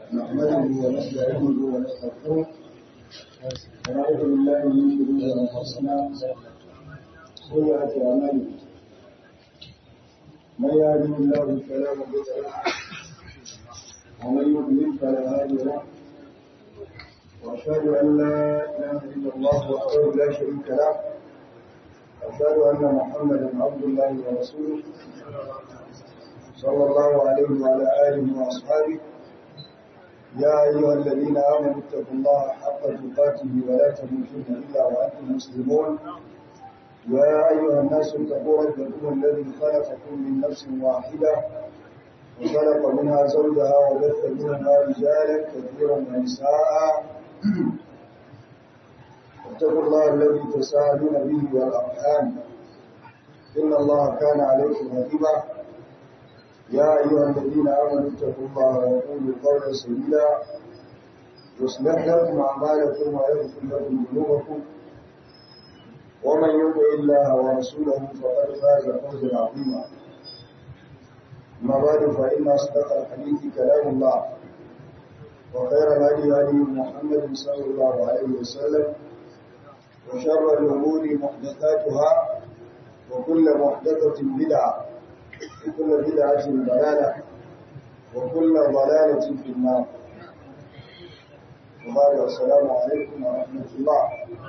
نحمده ونستعينه ونستغفره ونعوذ بالله من شرور انفسنا سيئات اعمالنا من يهده الله فلا مضل له ومن يضلل فلا هادي له واشهد ان لا اله الا الله وحده لا شريك له واشهد ان محمدا عبد الله ورسوله صلى الله عليه وعلى اله واصحابه يا أيها الذين آمنوا اتقوا الله حق تقاته ولا تموتن إلا وأنتم مسلمون يا أيها الناس اتقوا ربكم الذي خلقكم من نفس واحدة وخلق منها زوجها وبث منها رجالا كثيرا ونساء اتقوا الله الذي تساءلون به والأرحام إن الله كان عليكم رقيبا يا أيها الذين آمنوا اتقوا الله وقولوا قولا سديدا يصلح لكم أعمالكم ويغفر لكم ذنوبكم ومن يطع الله ورسوله فقد فاز فوزا عظيما أما بعد فإن أصدق الحديث كلام الله وخير الهدي هدي محمد صلى الله عليه وسلم وشر الأمور محدثاتها وكل محدثة بدعة وكل بدعة ضلالة وكل ضلالة في النار وبعد السلام عليكم ورحمة الله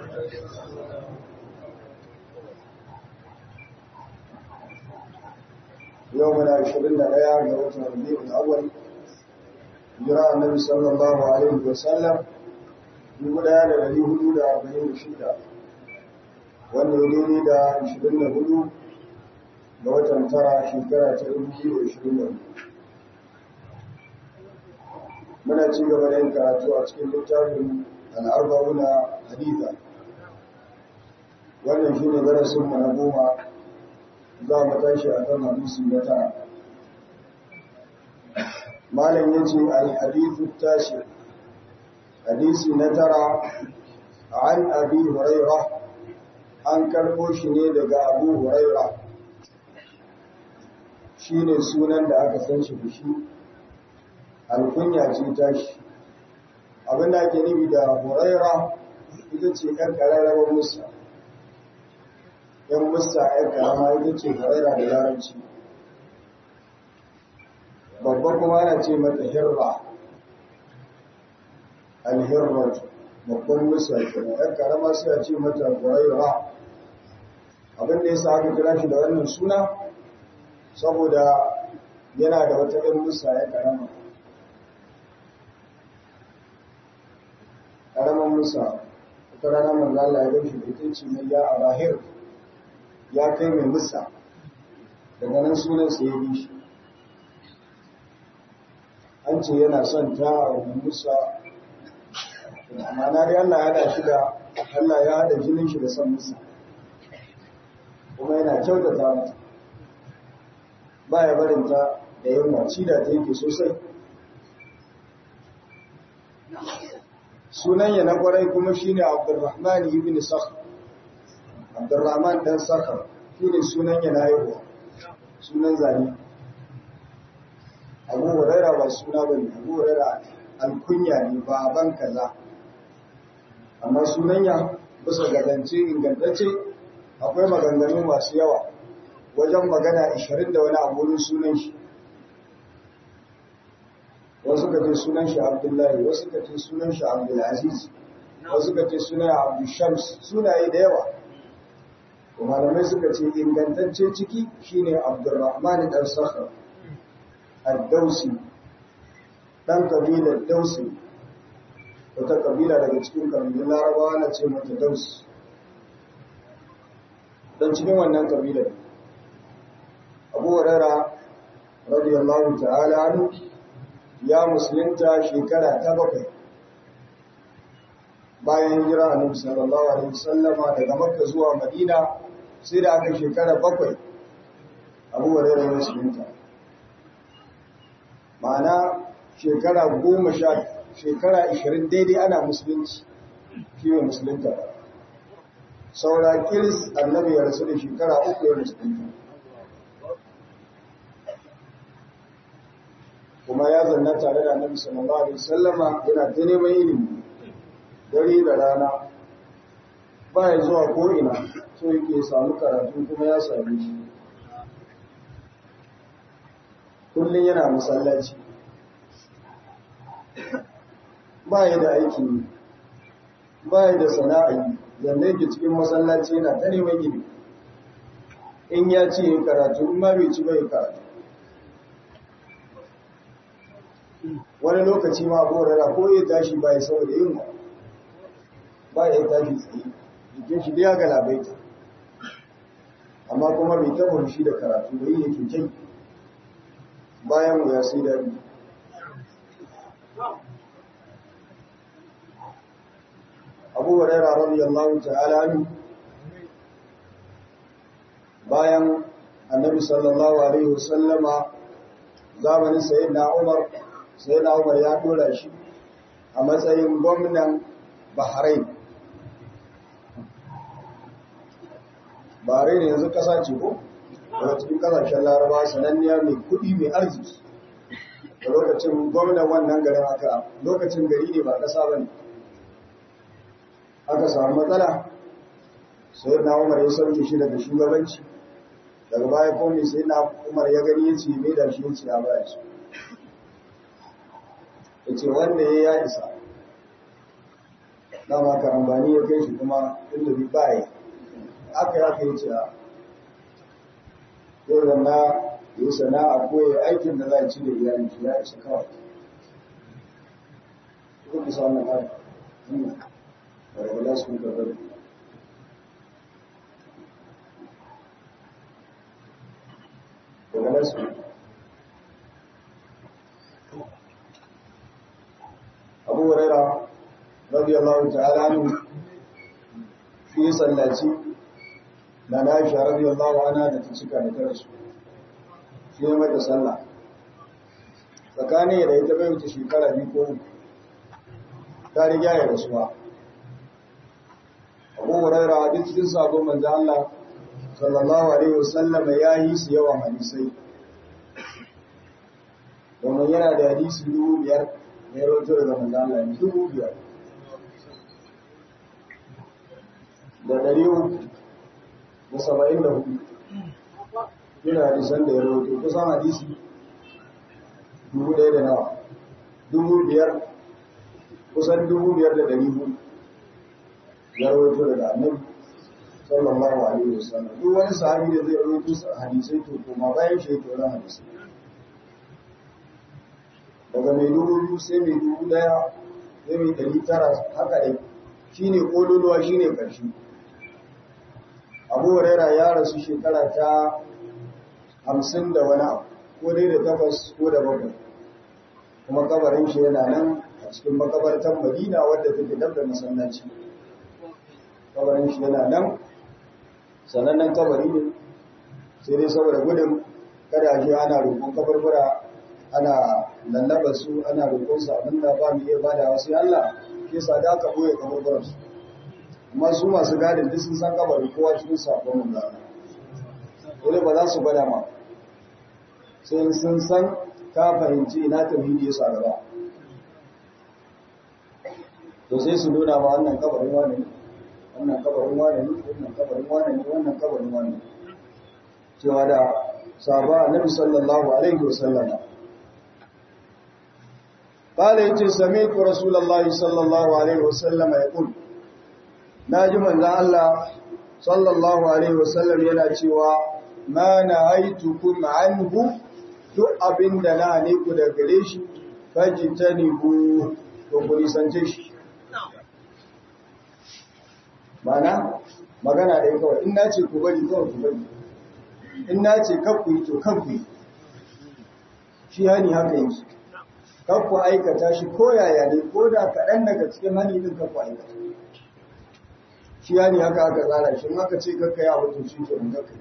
يومنا عشرين ليالي وتر ربيع الأول جراء النبي صلى الله عليه وسلم يقول هذا الذي حدود أربعين شدة والذي دا عشرين هدود ga watan tara shekara ta 2020 muna ci gaba da yin karatu a cikin littafin al'arba'una haditha wannan shi ne darasinmu na goma za mu tashi a kan hadisi na tara malam ya ce al-hadithu tashi hadisi na tara an abi huraira an karɓo shi ne daga abu huraira shi ne sunan da aka san shi da shi alkunya ce ta shi abin da ake nufi da huraira ita ce ‘yan ƙararrawar musa ‘yan musa ‘yan ƙarama ita ce huraira da yaranci babba kuma ana ce mata hirra alhirratu babban musa kenan ‘yan ƙarama sai a ce mata huraira abin da ya sa aka kira shi da wannan suna saboda yana da wata ɗan musa ya karama ƙaramin musa wata rana manzala ya gaishe da ita ce mai ya abahir ya kai mai musa daga nan sunansa ya bi shi an ce yana son ta wani musa amma na dai Allah ya da shi da Allah ya haɗa jinin shi da son musa kuma yana kyautata mata ba ya barinta da yunwa ci da ta yake sosai sunan na kwarai kuma shine abdurrahman ibn sakh abdurrahman dan sakh shine sunan ya na haihuwa sunan zane abu huraira ba suna bane abu huraira alkunya ne baban kaza amma sunan ya bisa ga zance ingantacce akwai maganganu masu yawa wajen magana 20 da wani aburin sunan shi wasu ka ce sunan shi abdullahi wasu ka ce sunan shi abdulaziz wasu ka ce sunan abdushams sunaye da yawa malamai suka ce ingantacce ciki shine abdurrahman dan sakhar ad-dausi dan kabilar dausi wata kabila daga cikin kabilun larabawa na ce mata dausi dan cikin wannan kabilar abu huraira radiyallahu ta'ala anhu ya musulunta shekara ta bakwai bayan hijira annabi sallallahu alaihi wasallama daga makka zuwa madina sai da aka shekara bakwai abu huraira ya musulunta ma'ana shekara goma sha shekara ishirin daidai ana musulunci shi ne musulunta ba saura kiris annabi ya rasu da shekara uku ya musulunta kuma ya zanna tare da annabi sallallahu alaihi wasallama yana ta neman ilimi dare da rana ba ya zuwa ko ina so yake samu karatu kuma ya same shi kullum yana masallaci ba ya da aiki ba ya da sana'a zanne ke cikin masallaci yana ta neman gini in ya ce ya karatu in ma bai ci bai karatu wani lokaci ma gorara ko ya tashi ba ya saboda yin ba ya tashi tsaye jikin shi ya galabaita amma kuma bai taba shi da karatu bai yake kai bayan mu ya sai daɗi abu hurairah radiyallahu ta'ala anhu bayan annabi sallallahu alaihi wasallama zamanin sayyidina Umar sayyidina Umar ya dora shi a matsayin gwamnan Bahrain Bahrain yanzu kasa ce ko daga cikin kasashen Laraba sananniya mai kudi mai arziki da lokacin gwamnan wannan garin aka lokacin gari ne ba kasa bane aka samu matsala sai na umar ya sauke shi daga shugabanci daga baya komai sai na umar ya gani ya ce mai da shi ya ce ya baya su ya ce wanda ya ya isa dama karambani ya kai shi kuma inda bi baya aka ya kai ce yau da na yi sana'a ko ya aikin da za a ci da iyali shi ya isa kawai kuma sa wannan hali ولا اسمك الرب ولا اسمك أبو هريرة رضي الله تعالى عنه في صلاتي لنا عائشة رضي الله عنها تتسكى نترسل في متى صلى tsakani da ita bai wuce shekara biyu ko ta riga ya rasuwa abu huraira duk cikin sabon manzo Allah sallallahu alaihi wasallam ya yi su yawan hadisai domin yana da hadisi dubu biyar da ya rawaito daga manzo Allah dubu biyar da ɗari uku da saba'in da hudu yana hadisan da ya rawaito kusan hadisi dubu ɗaya da nawa dubu biyar kusan dubu biyar da ɗari hudu ya rawaito daga annabi sallallahu alaihi wasallam duk wani sahabi da zai rawaito hadisai to kuma bayan shi yake wannan hadisi daga mai dubu biyu sai mai dubu daya sai mai dari tara haka dai shine kololuwa shine karshe abu huraira ya rasu shekara ta hamsin da wani abu ko dai da takwas ko da bakwai kuma kabarin shi yana nan a cikin makabartar madina wadda take dab da masallaci kabarin shi yana nan sanannen kabari ne sai dai saboda gudun kada shi ana roƙon kabarbura ana lallaba su ana roƙon su abinda ba mu iya bada wasu Allah ke sa da aka boye kabarburan su amma su masu gadin duk sun san kabari kowa cikin sakon mun da dole ba za su gwada ma sai sun san ka fahimci ina tauhidi ya sa gaba to sai su nuna ma wannan kabarin wani ne wannan kabarin wane ne wannan kabarin wane ne wannan kabarin wane ne cewa da sahaba annabi sallallahu alaihi wasallam قال يتي سمعت رسول الله صلى الله عليه وسلم يقول ناجي من الله صلى الله عليه وسلم yana cewa ma nahaytukum anhu duk abinda na ne ku da gare shi fajitanibu to ku nisance shi mana magana ɗaya kawai in na ce ku bari kawai ku bari in na ce kakku yi to kakku yi shi hani haka yi kakku aikata shi ko yaya ne ko da kaɗan daga cikin hani ɗin kakku aikata shi hani haka aka tsara shi in aka ce kakka yi abu to shi ke mun kakka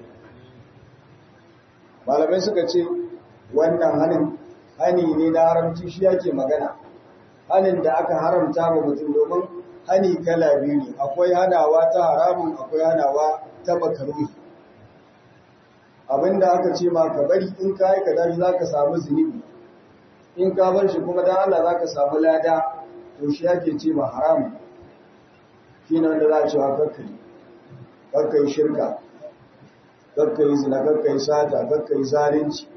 malamai suka ce wannan hanin hani ne na haramci shi yake magana hanin da aka haramta wa mutum domin hani kala biyu ne akwai hanawa ta haramun akwai hanawa ta makaruhi abinda aka ce ma ka bari in ka aikata shi za ka samu zunubi in ka bar shi kuma dan Allah zaka samu lada to shi yake ce ma haram shine wanda za a ce wa kakkai kakkai shirka kakkai zina kakkai sata kakkai zalunci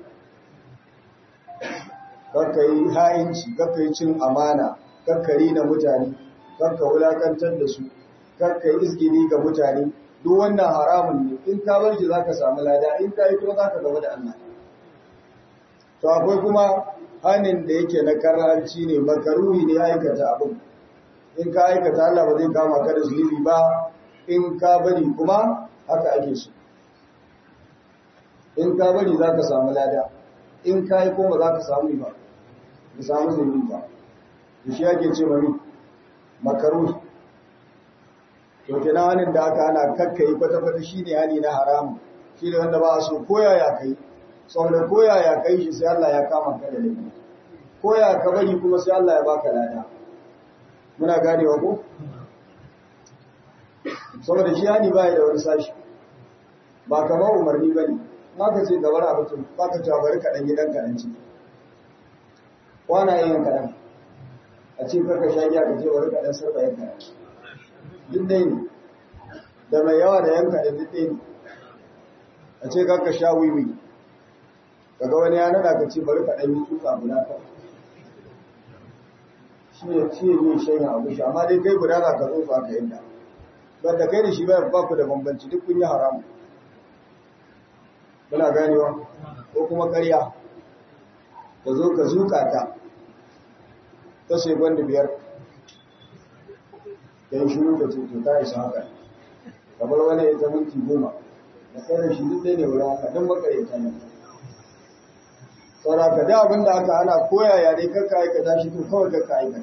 kakkai ha'inci kakkai cin amana kakkari na mutane kakka wulakantar da su kakkai izgini ga mutane duk wannan haramun ne in ka bar shi zaka samu lada in ka yi kuma zaka gaba da Allah to akwai kuma hanin da yake na karanci ne makaruhi ne aikata abin in ka aikata Allah ba zai kama ka da zunubi ba in ka bari kuma haka ake so in ka bari zaka samu lada in ka yi kuma za ka samu ba ka samu zunubi ba da shi ake ce mami makaruhi to kenan hanin da aka ana kakkai kwata-kwata shi ne hani na haramun shi ne wanda ba a so koya ya kai saboda koya ya kai shi sai Allah ya kama ka da laifi koya ka bari kuma sai Allah ya baka lada muna ganewa ko saboda shi hani ba da wani sashi ba kamar umarni ba ne ma ka ce gabar abu tun ba ka ce bari kaɗan gidan kaɗan ci kwana yin kaɗan a ce karka sha giya ka ce bari kaɗan sarfa yin kaɗan duk dai ne da mai yawa da yanka da duk dai ne a ce karka sha wiwi daga wani ya nada ka ce bari kaɗan yi tuka guda kawai shi ne shi ne yin shanya abu shi amma dai kai guda za ka zo ka yadda ba da kai da shi ba ku da bambanci duk kun yi haramu muna ganewa ko kuma ƙarya ka zo ka zuka ta ta sai gwanda biyar da yi shiru da ce ta isa haka kamar wani ya ta minti goma da kai da shi duk ɗaya ne wurin haka don makarita ne saura ka da abin da aka ana koya ya dai kakka aikata shi to kawai kakka aikata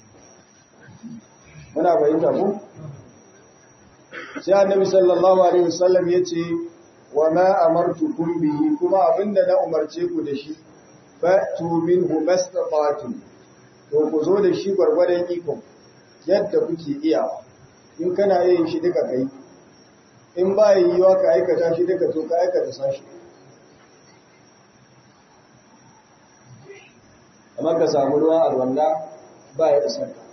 muna fahimta ko sai annabi sallallahu alaihi wasallam ya ce wa ma amartukum bihi kuma abinda na umarce ku da shi fa'tu minhu mastata'tum to ku zo da shi gwargwadon iko yadda kuke iyawa in kana yin shi duka kai in ba yiwuwa ka aikata shi duka to ka aikata sashi amma ka samu ruwan alwala ba ya isar ka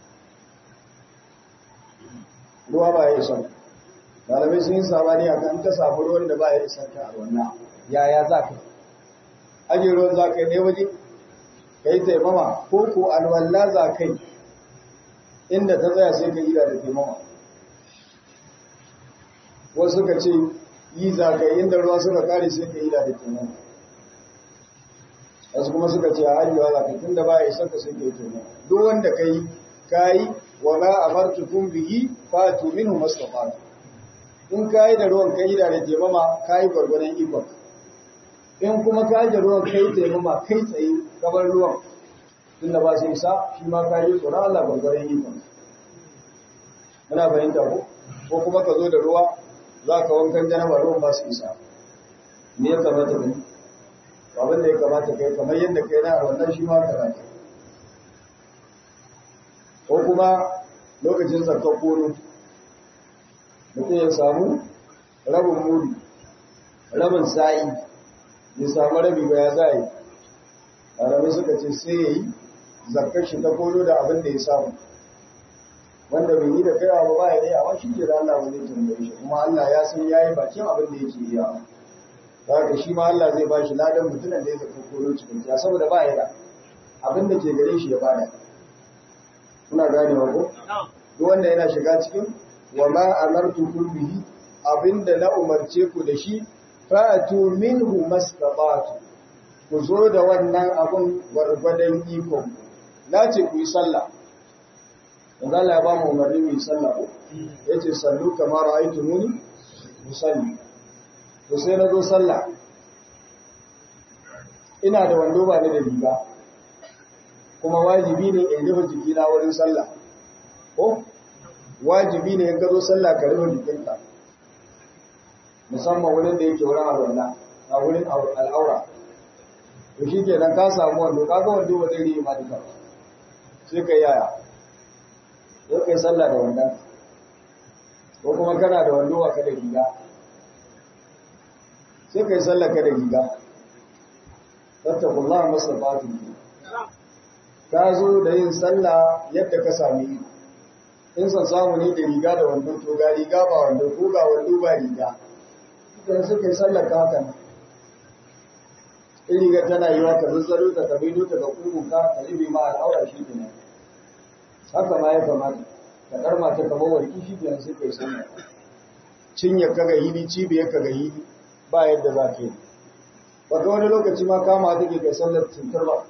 ruwa ba ya isar malamai sun yi sabani a kan ta samu ruwan da ba ya isar ka alwala yaya za ka aje ruwan za ka yi ne waje ka yi taimama ko ko alwala za ka yi inda ta tsaya sai ka yi da taimama wasu suka ce yi za ka yi inda ruwa suka kare sai ka yi da taimama wasu kuma suka ce a hajjiwa za ka tun da ba ya isar ka sai ka yi taimama duk wanda ka yi ka yi wa ma amartukum bihi fatu minhu mastafatu in ka yi da ruwan ka yi da taimama ka yi gwargwadon ikon in kuma ka yi da ruwan ka yi taimama kai tsaye kabar ruwan tunda ba su isa shi ma ka yi tsoron Allah gwargwadon ikon muna fahimta ko ko kuma ka zo da ruwa za ka wankan janaba ruwan ba su isa me ya kamata ka yi abin da ya kamata kai kamar yadda kai na wannan shi ma ka rata ko kuma lokacin zakar kono mutum ya samu rabin muri rabin sa'i ya samu rabi ba ya sa'i ƙarami suka ce sai ya yi zakar shi ta kono da abin da ya samu wanda bai yi da kaiwa ba ba ya yi amma shi ke da Allah ba zai tambaye shi kuma Allah ya san ya yi bakin abin da yake yi yawa da haka shi ma Allah zai ba shi ladan mutumin da ya zakar kono cikin ya saboda ba ya da abin da ke gare shi ya bada kuna gane wa ko duk wanda yana shiga cikin wa ma amartukum bihi abinda na umarce ku da shi fa'atu minhu mastata'tu ku zo da wannan abun gwargwadon iko na ce ku yi sallah wanda Allah ya ba mu umarni mu yi sallah ko yace sallu kamar ra'aytumuni musalli to sai na zo sallah ina da wando ba ni da riga kuma wajibi ne in rufe jikina wurin sallah ko wajibi ne in ka zo sallah ka rufe jikinka musamman wurin da yake wurin alwala a wurin al'aura to shi ke nan ka samu wando kaga wando ba zai yi ma duka sai ka yaya ko kai sallah da wanda ko kuma kana da wando ba ka da riga sai kai sallah ka da riga fattakullaha mastata'tum ka zo da yin sallah yadda ka sami in san samu ne da riga da wando to ga riga ba wando ko ga wando ba riga idan suka yi sallar ka haka nan in riga tana yi wa ka zazzaro ta ka bido ta ga kugunka ka ribe ma al'aura shi ne haka ma ya kamata ka karma ta kamar warki shi ne sai kai sallar cinye ka ga hili cibiyar ka ga hili ba yadda za ka yi ba ga wani lokaci ma kama take kai sallar cintar ba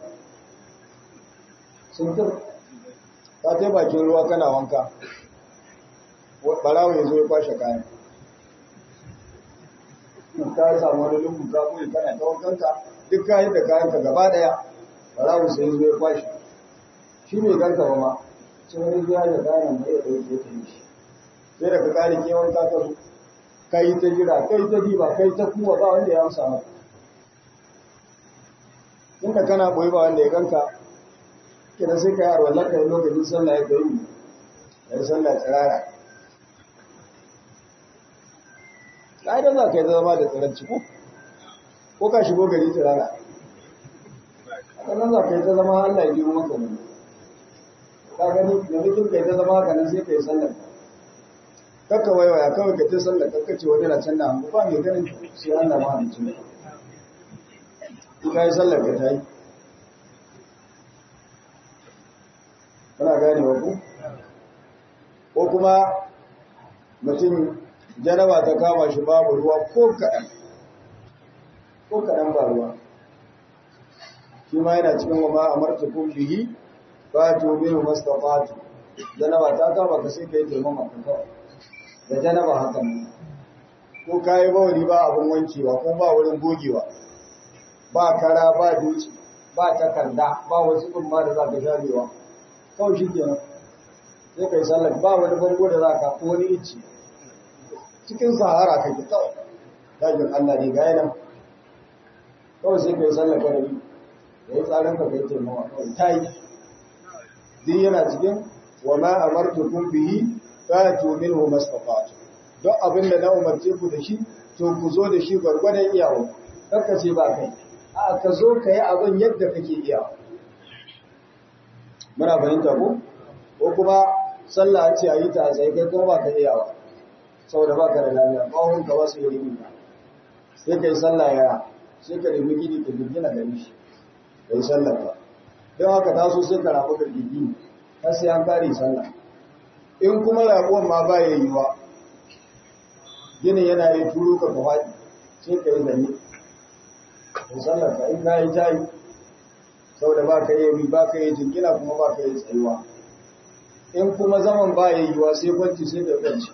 cintar ka kai bakin ruwa kana wanka barawo ya zo ya kwashe kayan ka samu wani lungu ka koyi kana ta wankanka duk kayan da kayan ka gaba daya barawo sai ya zo ya kwashe shi ne ganka ba ma sun wani zuwa da kayan mai ya ɗauke ta yi shi sai da ka kare kewan ka zo kai ta jira kai ta diba kai ta kuwa ba wanda ya amsa maka inda kana boye ba wanda ya ganka kina sai ka yi arwallar ka yi lokacin sallah ya kai ya yi sallah tsirara ƙa'idar za ka yi zama da tsiranci ko ko ka shigo gari tsirara haka nan za ka yi ta zama Allah ya biyo maka wani ka gani da mutum ka yi ta zama haka nan sai ka yi sallar kakka waiwaya kawai ka ta sallar kakka ce wani na can da hannu ba mai ganin sai Allah ma da cin ka yi sallar ka ta yi kana gane wa ku ko kuma mutum janaba ta kama shi babu ruwa ko kaɗan ko kaɗan ba ruwa shi ma yana cikin wa ma amarta kun bihi ba to biyu mastafatu janaba ta kama ka sai ka yi taimama ka kawai da janaba haka ne ko ka yi bawali ba abin wankewa ko ba wurin gogewa ba kara ba dutse ba takarda ba wasu ɗumma da za ka sharewa kawai shi kenan sai ka yi sallar ba wani bango da za ka ko wani icci cikin sahara kake kawai dajin Allah ne ga yanan kawai sai ka yi sallar kwanari da yi tsarin ka kai taimawa kawai ta yi duk yana cikin wa ma amartu kun bihi fatu minhu mastafatu don abin da na umarce ku da shi to ku zo da shi gwargwadon iyawa kar ce ba kai a ka zo ka yi abin yadda kake iyawa muna fahimta ko ko kuma sallah ce a yi ta sai kai kuma ba ka iyawa saboda ba ka da lafiya bawon ka wasu yi rimi sai ka yi sallah ya sai ka nemi gidi ka girgina da shi ka yi sallah ka don haka taso sai ka rabu ka gidi har sai an kare sallah in kuma rabuwan ma ba ya yiwa ginin yana yi turu ka faɗi sai ka yi zanne ka sallah ka in ka yi jayi saboda ba ka yi ba ka yi jingina kuma ba ka yi tsayuwa in kuma zaman ba ya yiwa sai kwanci sai da kwanci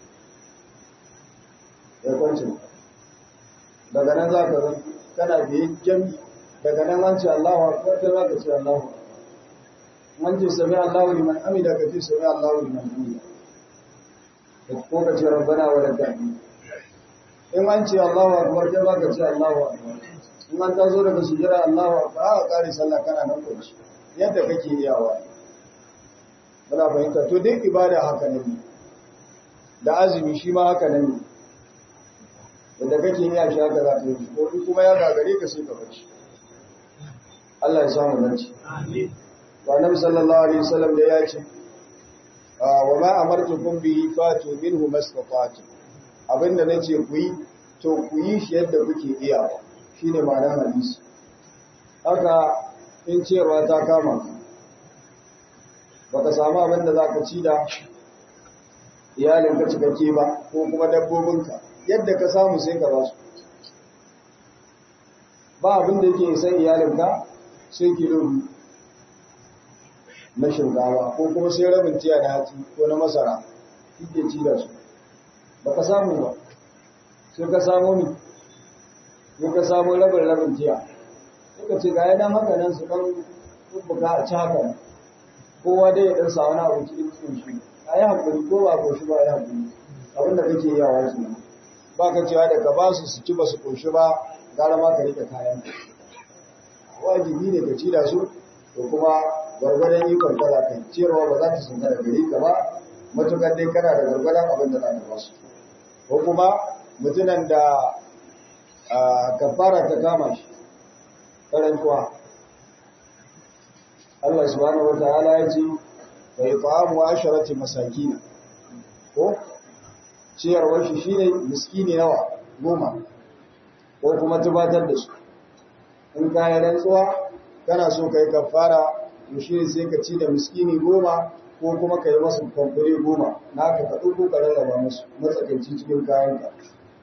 ya kwanci daga nan za ka zan kana biye jami daga nan an ce Allahu akbar kai za ka ce Allahu man ce sami Allahu liman amida ka ce sami Allahu liman hamida ko ka ce rabbana wa lakal in an ce Allahu akbar kai za ka ce Allahu akbar in an ta zo daga sujjada Allahu akbar aka kare sallah kana nan kwanci yadda kake iyawa muna fahimta to duk ibada haka ne da azumi shi ma haka ne yadda kake iya shi haka za ka yi ko in kuma ya gagare ka sai ka barci Allah ya samu dace amin wa annabi sallallahu alaihi wasallam da ya ce wa ma amartukum bihi fatu minhu mastata'tu abinda nace ku yi to ku yi shi yadda kuke iyawa shine ma'anar hadisi haka in ciyarwa ta kama ka baka samu abin da zaka ci da iyalinka cikakke ba ko kuma dabbobinka yadda ka samu sai ka basu ba abin da yake san iyalinka sai kilo biyu na shinkawa ko kuma sai rabin tiya na hatsi ko na masara kike ci da su baka samu ba sai ka samu ni sai ka samu rabin rabin tiya suka ce ga yana haka nan su kan buga a ci haka kowa dai ya dan sa wani abu cikin cikin shi a yi haƙuri ko ba ko shi ba ya haƙuri abin da kake yi a wasu ba ka cewa da ka ba su su ci ba su ƙoshi ba gara ma ka rike kayan wajibi ne ka ci da su to kuma gwargwadon ikon ka za ka ciyarwa ba za ta sun da gari ka ba matukar dai kana da gwargwadon abin da za ka ba su ko kuma mutumin da kafara ta kama shi karantuwa Allah subhanahu wataala ya ce fa it'amu asharati masakin ko ciyarwar shi shine miskini nawa goma ko kuma tubatar da su in ka yi rantsuwa kana so kai kafara to shi sai ka ci da miskini goma ko kuma ka yi masu kwamfure goma na ka ka ɗauko ka rarraba musu matsakaici cikin kayanka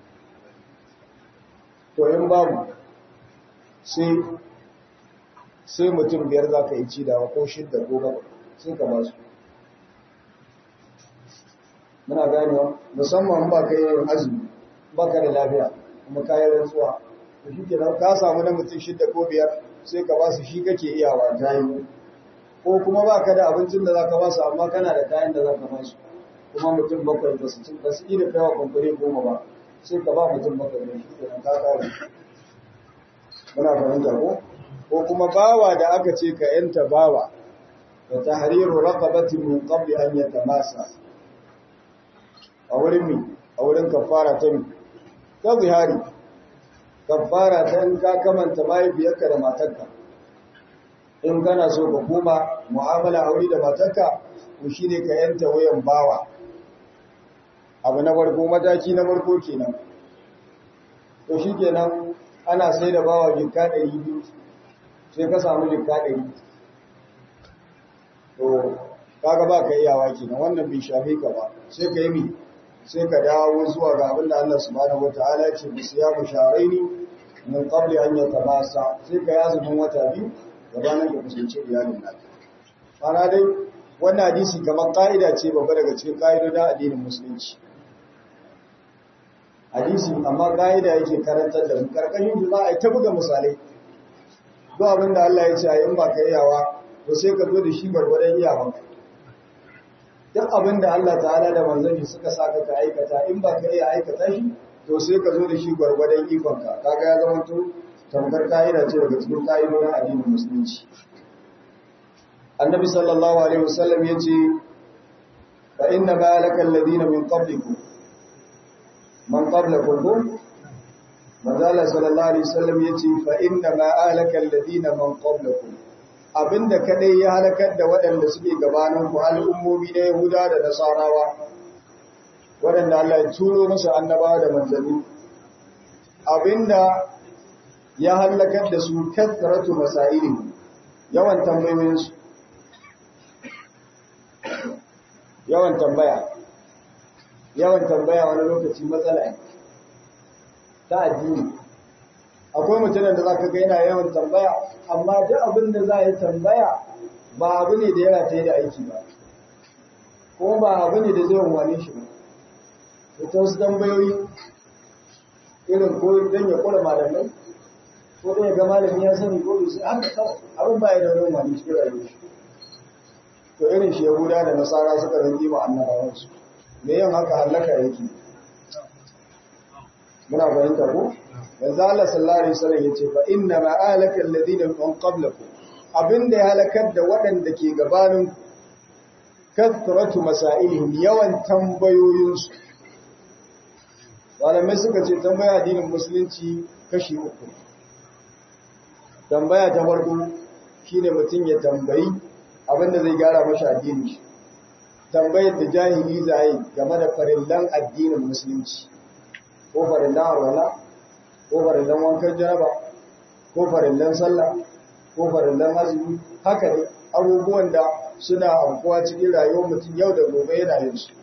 to in babu sai sai mutum biyar za ka yi ci da ko shidda ko gaba sai ka ba su muna ganewa musamman ba ka yi azumi ba ka da lafiya kuma ka yi rantsuwa to shi kenan ka samu na mutum shidda ko biyar sai ka ba su shi kake iyawa ta yi ko kuma ba ka da abincin da za ka ba su amma kana da kayan da za ka ba su kuma mutum bakwai ba su ba su iya kaiwa kwamfure goma ba sai ka ba mutum bakwai ne shi kenan ka kare muna fahimta ko ko kuma bawa da aka ce ka yanta bawa da tahriru raqabatin min qabli an yatamasa a wurin mi a wurin kafara ta mi ta zihari kafara ta in ka kamanta mahaifiyarka da matarka in kana so ka koma mu'amala aure da matarka to shine ka yanta wayan bawa abu na farko mataki na farko kenan to shikenan ana sai da bawa jikka ɗari biyu sai ka samu jikka ɗari to kaga ba ka iyawa kenan wannan bai shafe ka ba sai ka yi mi sai ka dawo zuwa ga abin da Allah subhanahu wataala ya ce bisu ya musharaini min qabli an yatamasa sai ka yazumin wata biyu gabanin ka kusance iyalin naka ana dai wannan hadisi kamar ka'ida ce babba daga cikin ka'idodin addinin musulunci hadisi amma ka'ida yake karantar da mu karkashin shi za a yi ta buga misalai duk abin da Allah ya ce a in ba ka iyawa to sai ka zo da shi gwargwadon iyawanka duk abin da Allah ta'ala da manzon shi suka saka ka aikata in ba ka iya aikata shi to sai ka zo da shi gwargwadon ikonka kaga ya zama to tamkar ka'ida ce daga cikin ka'idodin addinin musulunci annabi sallallahu alaihi wasallam yace fa inna ma laka alladhina min qablikum man qablakum ko manzala sallallahu alaihi wasallam yace fa inna ma alaka alladhina man qablakum abinda kadai ya halakar da waɗanda suke gabanin ku al'ummomi na Yahuda da Nasarawa waɗanda Allah ya turo musu annabawa da manzanni abinda ya halakar da su kathratu masailin yawan tambayoyinsu yawan tambaya yawan tambaya wani lokaci matsala ne ta addini akwai mutumin da zaka ga yana yawan tambaya amma duk abin da za yi tambaya ba abu ne da yana ta da aiki ba ko ba abu ne da zai wani shi ba ita wasu tambayoyi irin ko don ya kula malamai ko don ya ga malami ya sani ko bai sai haka kawai abin ba ya da wani wani cikin rayuwar shi to irin shi yahuda da nasara suka rage ma annabawansu me yin haka halaka yake muna fahimta ko yanzu Allah sallallahu alaihi wasallam yace fa inna ma alaka alladhina min qablakum abinda ya halakar da waɗanda ke gabanin kathratu masailihim yawan tambayoyinsu malamai suka ce tambaya addinin musulunci kashi uku tambaya ta farko shine mutum ya tambayi abinda zai gyara masa addini shi tambayar da jahili zai game da farillan addinin musulunci ko farillan arwala ko farillan wankan jaraba ko farillan sallah ko farillan azumi haka ne abubuwan da suna amfuwa cikin rayuwar mutum yau da gobe yana yin su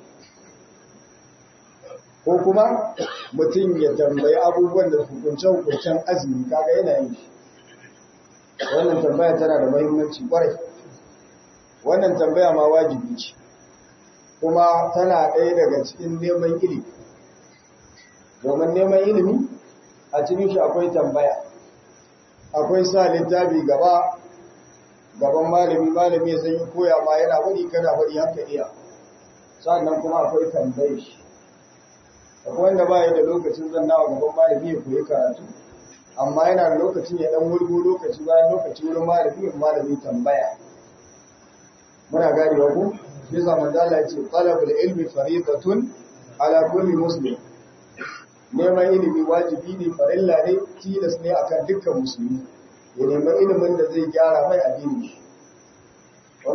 ko kuma mutum ya tambayi abubuwan da hukunce-hukuncen azumi kaga yana yin shi wannan tambaya tana da muhimmanci kwarai wannan tambaya ma wajibi ce kuma tana ɗaya daga cikin neman ilimi domin neman ilimi a cikin shi akwai tambaya akwai sa littafi gaba gaban malami malami ya san koya ma yana wani kana wani haka iya sannan kuma akwai tambaye shi akwai wanda ba da lokacin zannawa gaban malami ya koyi karatu amma yana da lokacin ya dan wurgo lokaci bayan lokaci wurin malami malami tambaya muna gari wa ku shi zaman da Allah ya ce talabul ilmi faridatun ala kulli muslim neman ilimi wajibi ne farilla ne tilas ne akan dukkan musulmi ya nemi ilimin da zai gyara mai addini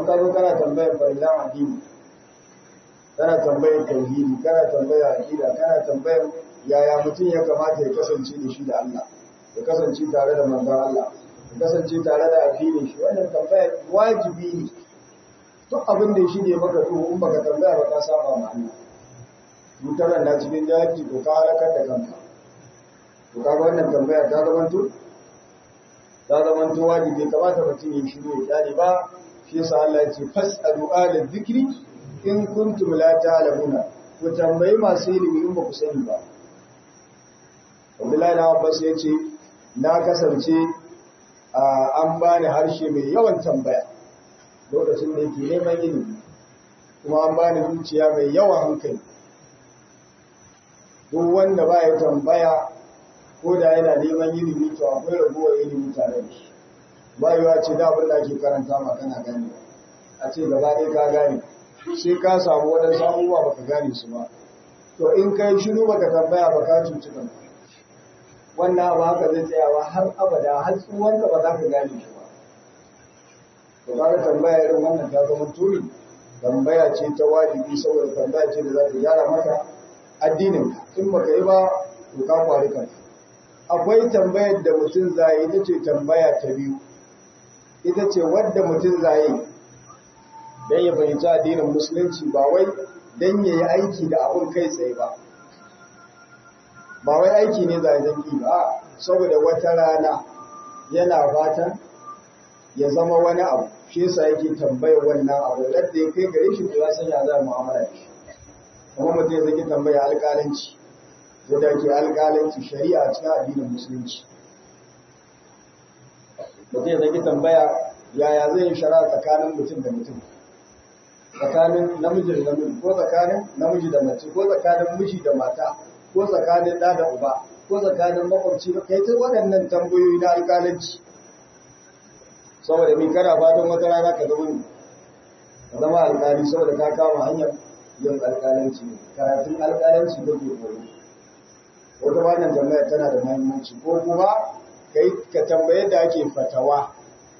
ka zo kana tambayar farillan addini kana tambayar tauhidi kana tambayar aqida kana tambayar yaya mutum ya kamata ya kasance da shi da Allah ya kasance tare da manzon Allah ya kasance tare da addinin shi wannan tambaya wajibi ne duk abin da shi ne maka duhu in baka tambaya ba ka saba ma Allah mutanen na cikin jahilci ko ka halakar da kanka to kaga wannan tambaya ta zamanto ta zamanto wajibi kamata mutum ya shiru ya kyale ba shi yasa Allah ya ce fas'alu ala dhikri in kuntum la ta'lamuna ku tambayi masu ilimi in ba ku sani ba Abdullahi na Abbas ya ce na kasance an bani harshe mai yawan tambaya lokacin da yake neman ilimi kuma an bani zuciya mai yawan hankali duk wanda ba ya tambaya ko da yana neman ilimi to akwai ragowar ilimi tare da shi ba yiwa ce da abin da ake karanta ma kana gane a ce gaba ɗaya ka gane sai ka samu waɗansu abubuwa baka gane su ba to in kai shiru baka tambaya ba ka cuci kanka wannan abu haka zai tsayawa har abada har tsuwanka ba za ka gane shi ba to kaga tambaya irin wannan ta zama turi tambaya ce ta wajibi saboda tambaya ce da za ta gyara maka addinin ka in baka yi ba to ka kwari kanka akwai tambayar da mutum zai ita ce tambaya ta biyu ita ce wadda mutum zai dan ya fahimci addinin musulunci ba wai dan ya yi aiki da abun kai tsaye ba ba wai aiki ne zai zanki ba saboda wata rana yana fatan ya zama wani abu shi yasa yake tambayar wannan abu da ya kai gare shi to ya san ya za mu'amala da shi kuma mutum ya zaki tambaya alƙalanci yadda ke alƙalanci shari'a a cikin addinin musulunci mutum ya zaki tambaya yaya zai yi shari'a tsakanin mutum da mutum tsakanin namiji da namiji ko tsakanin namiji da mace ko tsakanin miji da mata ko tsakanin ɗa da uba ko tsakanin makwabci da kai ta waɗannan tambayoyi na alƙalanci saboda mai kana fatan wata rana ka zama ka zama alƙali saboda ka kama hanyar yin alƙalanci karatun alƙalanci da ke koyo wata wannan tambayar tana da muhimmanci ko kuma kai ka tambaye da ake fatawa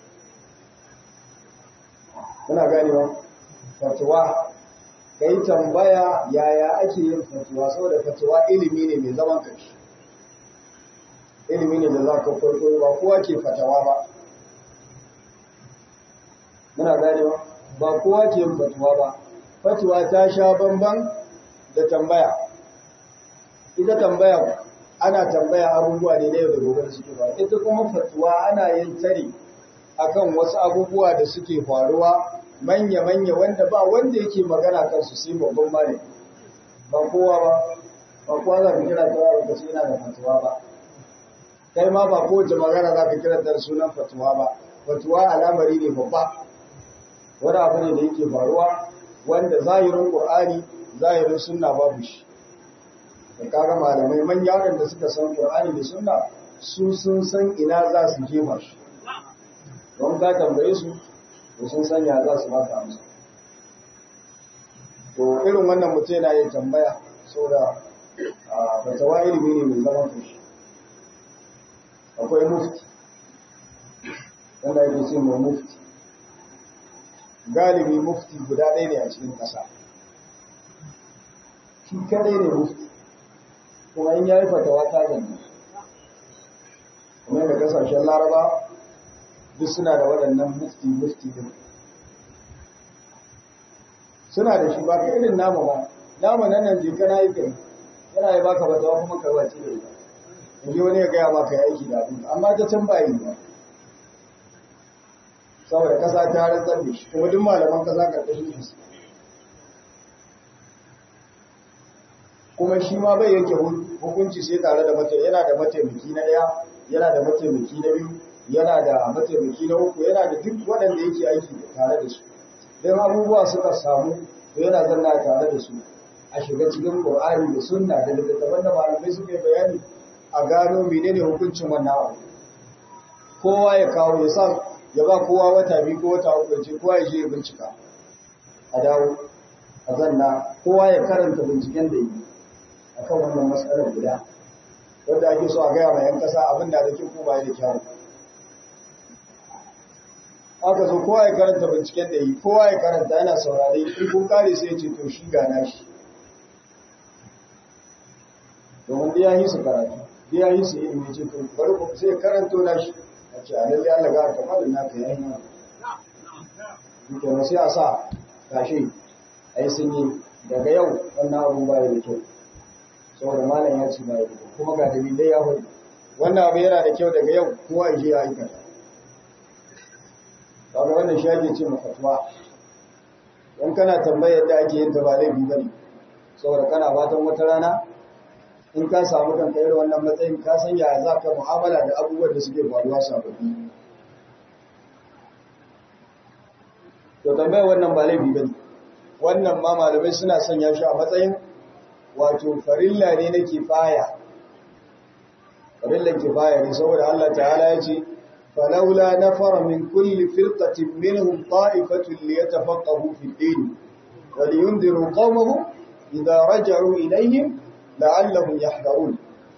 kuna ganewa fatawa kai tambaya yaya ake yin fatuwa saboda fatuwa ilimi ne mai zaman kanshi ilimi ne da za ka farko ba kowa ke fatawa ba muna ganewa ba kowa ke yin fatuwa ba fatuwa ta sha bamban da tambaya ita tambaya ana tambaya abubuwa ne na yau da gobe da suke faruwa ita kuma fatuwa ana yin tare akan wasu abubuwa da suke faruwa manya-manya wanda ba wanda yake magana kansu sai babban malami ba kowa ba ba kowa za ka kira ta ba ka yana da fatuwa ba kai ma ba kowace magana za ka kira ta sunan fatuwa ba fatuwa al'amari ne babba wani abu ne da yake faruwa wanda zahirin qur'ani zahirin sunna babu shi da kaga malamai manya waɗanda suka san qur'ani da sunna su sun san ina za su jefa shi don ka tambaye su to sun sanya za su baka amsa to irin wannan mutum yana yin tambaya saboda fatawa ilimi ne mai zaman kashi akwai mufti wanda yake ce mai mufti galibi mufti guda ɗaya ne a cikin ƙasa shi kadai ne mufti kuma in yayi fatawa ta zanne kuma da kasashen laraba duk suna da waɗannan mufti mufti din suna da shi ba ka irin namu ba namu nan nan je kana yi kai yana yi baka fatawa kuma ka wace da ita yanzu wani ya gaya maka ya aiki da abin amma ta can ba yi ba saboda kasa ta rantsar da shi kuma duk malaman kasa karkashin shi kuma shi ma bai yanke hukunci sai tare da mata yana da mataimaki na ɗaya yana da mataimaki na biyu yana da mataimaki na uku yana da duk waɗanda yake aiki tare da su don abubuwa suka samu to yana zanna tare da su a shiga cikin Qur'ani da sunna da littattafan da malamai suka yi bayani a gano menene hukuncin wannan abu kowa ya kawo ya sa ya ba kowa wata biyu ko wata uku ya ce kowa ya je ya bincika a dawo a zanna kowa ya karanta binciken da yi akan wannan matsalar guda wanda ake so a gaya ma 'yan kasa abin da da kyau ko ba da kyau aka zo kowa ya karanta binciken da yi kowa ya karanta yana saurare in kun kare sai ce to shi gana shi domin da ya yi su karatu da ya yi su ilimi ce to bari ku sai karanto na shi a ce a lalle Allah ga ka malin naka yayi na to sai a sa gashi ai sun yi daga yau wannan abun baya da kyau saboda malam ya ce baya da kyau kuma ga dalilai ya faɗi wannan abu yana da kyau daga yau kowa ya je ya aikata kaga wannan shi ake ce mafatwa in kana tambayar da ake yin ta ba laifi bane saboda kana fatan wata rana in ka samu kanka irin wannan matsayin ka san yaya za ka mu'amala da abubuwan da suke faruwa sababbi to tambayar wannan ba laifi bane wannan ma malamai suna sanya shi a matsayin wato farilla ne na kifaya farillan kifaya ne saboda Allah ta'ala ya ce فلولا نفر من كل فرقة منهم طائفة ليتفقهوا في الدين ولينذروا قومهم إذا رجعوا إليهم لعلهم يحذرون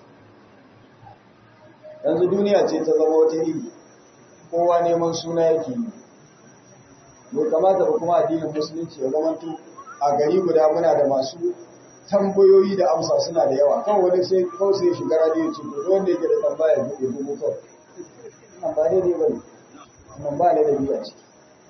yanzu duniya ce ta zama wata iri kowa neman suna yake yi bai kamata ba kuma addinin musulunci ya zama a gari guda muna da masu tambayoyi da amsa suna da yawa kan wani sai kawai sai shiga radiyo ce ko wanda yake da tambaya ya bugu kawai nan ba daidai ba ne nan ba ne da biya ciki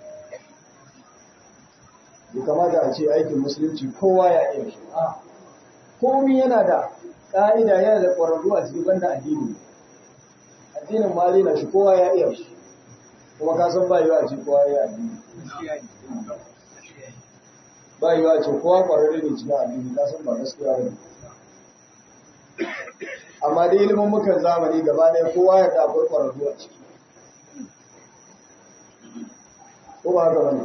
bai kamata a ce aikin musulunci kowa ya iya shi a komi yana da ƙa'ida yana da ƙwararru a cikin banda addini addinin ma na shi kowa ya iya shi kuma ka san ba yiwa a ce kowa ya addini ba yiwa a ce kowa ƙwararru ne cikin addini ka san ba gaskiya ba ne amma dai ilimin mukan zamani gaba ɗaya kowa ya da akwai ƙwararru a ciki ko ba haka bane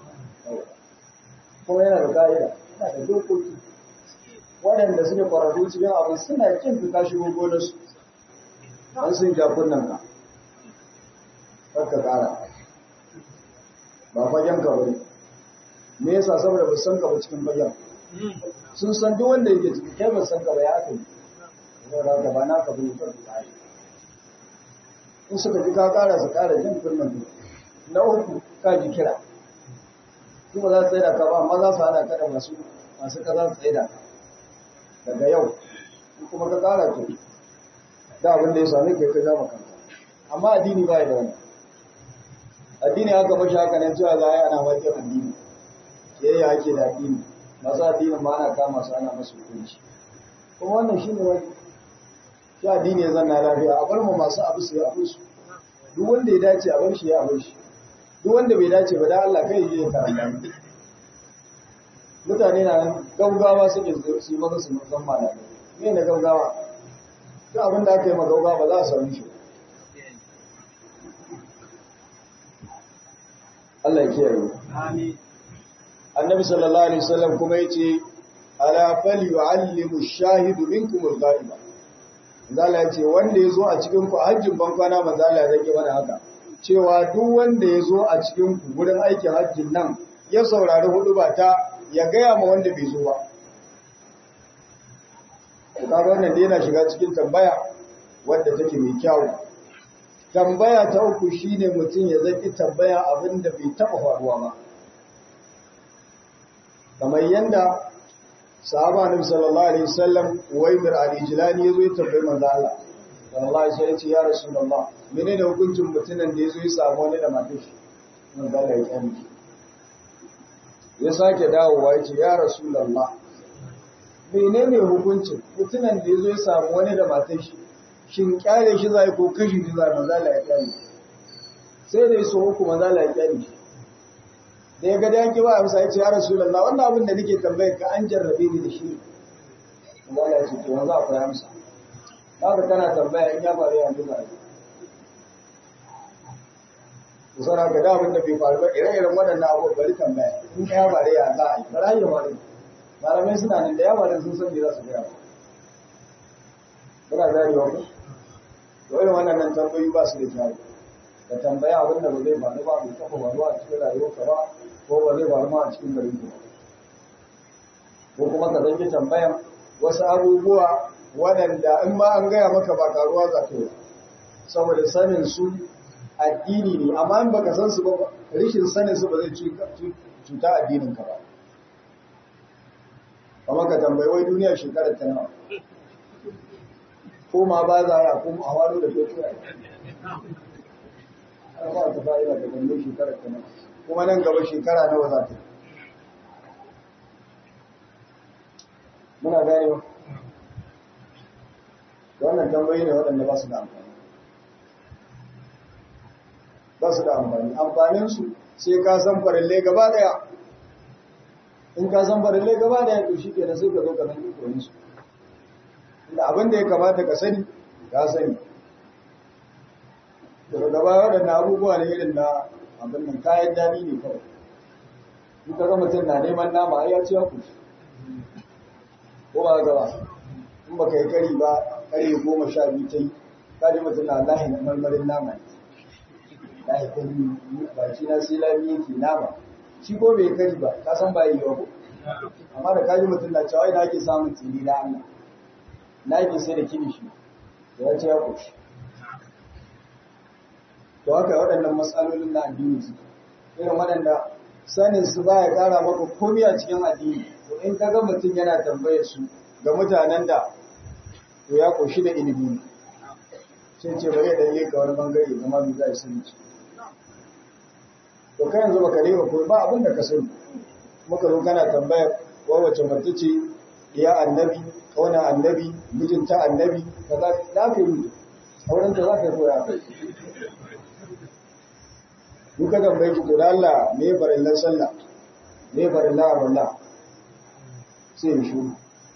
kuma yana da ka'ida yana da dokoki waɗanda suke ƙwararru cikin abin suna kin fita shigo gonarsu an sun ja kunnen ka ka ƙara ba fagen ka bane me yasa saboda ba san ka ba cikin fagen sun san duk wanda yake ciki kai ba san ka ba ya aka yi saboda haka ba naka bane ka ƙara in suka ji ka ƙara su ƙara jin kunnen na uku ka ji kira kuma za su tsaye da ka ba amma za su hana ka da masu masu ka za su tsaye da daga yau kuma ka kara to da abin da ya sami kai ka zama kanka amma addini ba ya da wani addini haka mashi haka nan cewa za a yi ana wajen addini ke yi ake da addini masu addinin ma ana kama su ana masu hukunci kuma wannan shi ne wani shi addini ya zanna lafiya a bar mu masu abu su yi abu su duk wanda ya dace a bar shi ya bar shi duk wanda bai dace ba da Allah kai yi karanta mutane na gaugawa suke su yi maka su san malamai me na gaugawa duk abin da aka yi ma gaugawa ba za a samu shi Allah ya kiyaye Amin. annabi sallallahu alaihi wasallam kuma yace ala fal yu'allimu ash-shahidu minkum al-ghaiba zalla yace wanda yazo a cikin ku hajjin bankwana manzo Allah ya rage mana haka cewa duk wanda yazo a cikin ku gurin aikin hajjin nan ya saurari hudu ba ta ya gaya ma wanda bai zo ba kaga wannan dai yana shiga cikin tambaya wadda take mai kyau tambaya ta uku shine mutum ya zaki tambaya abinda bai taba faruwa ba kamar yanda sahaba nabi sallallahu alaihi wasallam Uwaymir al-Ijlani yazo ya tambayi manzo Allah sallallahu alaihi wasallam ya ce ya rasulullah menene hukuncin mutumin da yazo ya samu wani da matar shi manzo Allah ya kame ya sake dawowa ya ce ya rasulullah menene hukuncin mutumin da yazo ya samu wani da matar shi shin kyale shi zai ko kashi shi zai manzo Allah ya kame sai da yaso uku manzo Allah ya kame shi da ya ga da yanki ba amsa ya ce ya rasulullah wannan abin da nake tambayar ka an jarrabe ni da shi Allah ya ce to yanzu akwai amsa haka kana tambaya in ya faru yanzu ba ku sanar ga abin da bai faru ba ire-iren waɗannan abubuwa bari tambaya in ya faru ya za a yi bara yi faru malamai suna nan da yawa da sun san me za su gaya ba kuna zari wa ku to irin wannan tambayoyi ba su da kyau ka tambaya abin da ba zai faru ba bai taɓa faruwa a cikin rayuwarka ba ko ba zai faru ma a cikin garin ku ko kuma ka zanki tambayan wasu abubuwa waɗanda in ma an gaya maka ba karuwa za ta yi saboda sanin su addini ne amma in baka san su ba rishin sanin su ba zai cuta addinin ka ba kamar ka tambayi wai duniya shekarar ta nawa ko ma ba za a ko a wado da fetur a ba ta fa'ida ta tambayi shekarar ta nawa kuma nan gaba shekara nawa za ta muna gane ba wannan tambayi ne waɗanda ba su da amfani ba su da amfani amfaninsu sai ka san farille gaba daya in ka san farille gaba daya to shi ke sai ka zo ka san ikonin su inda abin da ya kamata ka sani ka sani daga gaba waɗanda abubuwa ne irin na abin nan kayan dani ne kawai in ka ga mutum na neman nama ai ya ci ya kushi ko ba gaba in baka yi kari ba kari goma sha biyu ta yi ka ji mutum na lahin marmarin nama ne na yi kari baki na sai lami yake nama shi ko bai kari ba ka san ba yi ba ko amma da kaji mutum na cewa ina ake samun tsini na Allah na yake sai da kilishi da ya ce ya koshi to haka waɗannan matsalolin na addini su irin waɗanda sanin su ba ya ƙara maka komai a cikin addini to in ka ga mutum yana tambayar su ga mutanen da to ya koshi da ilimi sai ce bari ya dalle ka wani bangare zama bi za a sani ce to kai yanzu baka lera ko ba abin da ka sani muka zo kana tambayar wa wace mace ce ya annabi kauna annabi mijinta annabi kaza za ka yi auren ta za ka yi koya kai duka tambaye ki to da Allah me farillan sallah me farillan abullah sai ya shi